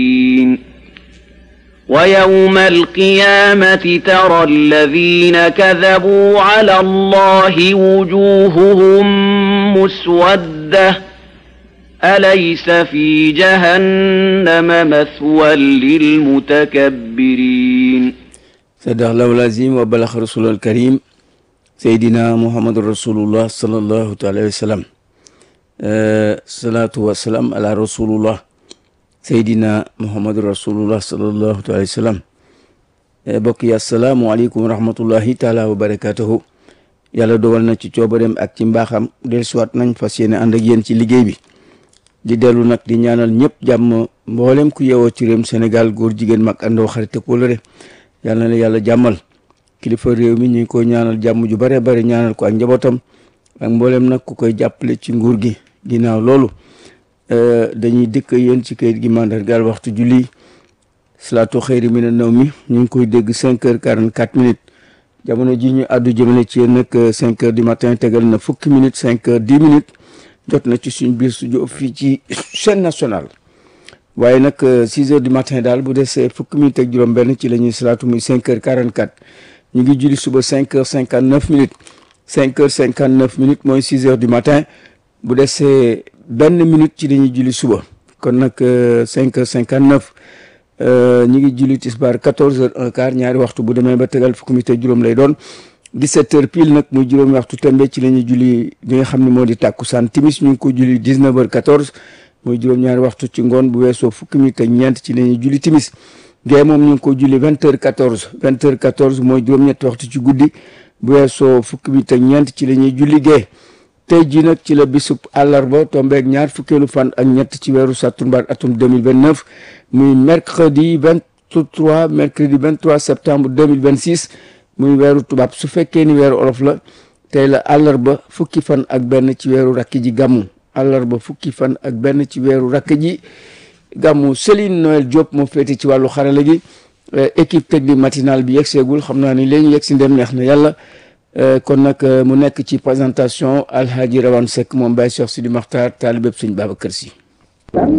ويوم القيامة ترى الذين كذبوا على الله وجوههم مسودة أليس في جهنم مثوى للمتكبرين صدق الله العظيم وبلغ رسول الكريم سيدنا محمد رسول الله صلى الله عليه وسلم salaatu wa salaam ala rasulullah seydina muhammadu rasulullah sallallahu alayhi wa sallam bokk yi asalaamualeykum wa rahmatullahi taala wa barakatuhu yàlla dogal na ci coobareem ak ci mbaaxam del siwaat nañ fas yéene ànd ak yéen ci liggéey bi di dellu nag di ñaanal ñëpp jàmm mboolem ku yeewoo ci réewum Sénégal góor jigéen mag àndoo xarit ak wóllëre yàlla na la yàlla jàmmal kilifa réew mi ñu ngi ko ñaanal jàmm ju bare bare ñaanal ko ak njabootam ak mboolem nag ku koy jàppale ci nguur gi ginnaaw loolu dañuy dëkk yéen ci kayit gi mandargaal waxtu julli salaatu xëyri mi na naw mi ñu ngi koy dégg cinq heures quarante quatre minutes jamono ji ñu àddu jëmale ci yéen nag cinq heures du matin tegal na fukki minutes cinq heures dix minutes jot na ci suñ biir studio fii ci chaîne nationale waaye nag six heures du matin daal bu desee fukki minutes ak juróom benn ci la ñuy salaatu muy cinq heures quarante quatre ñu ngi julli suba cinq heures cinquante neuf minutes cinq heures cinquante neuf minutes mooy six heures du matin bu desee benn minute ci dañuy julli suba kon nag cinq heures cinquante neuf ñi ngi julli tisbaar quatorze heures un quart ñaari waxtu bu demee ba tegal fukki minute juróom lay doon dix-sept heures pile nag muy juróomi waxtu tembe ci la ñuy julli li nga xam ne moo di tàkkusaan timis ñu ngi ko julli dix-neuf heures quatorze muy juróom-ñaari waxtu ci ngoon bu weesoo fukki minute ak ñeent ci la ñuy julli timis gée moom ñu ngi ko julli vingt heures quatorze vingt heures quatorze mooy juróom-ñetti waxtu ci guddi bu weesoo fukki minute ak ñeent ci la ñuy julli gée tey jii nag ci la bisub àllarba tombeeg ñaar fukkeelu fan ak ñett ci weeru sattumbar atum 2029 muy mercredi 23 mercredi 23 septembre 2026 muy weeru tubaab su fekkee ni weeru olof la tey la àllarba fukki fan ak benn ci weeru rakk ji gàmmu àllarba fukki fan ak benn ci weeru rakk ji gàmmu Céline Noël Diop moo féete ci wàllu xarala gi équipe technique matinale bi yegseegul xam naa ni léegi yegg si ndem neex na yàlla kon nag mu nekk ci présentation alhaji rawan Seck moom Baye Cheikh Sidi Makhtar taalibeb sëñ Babacar Si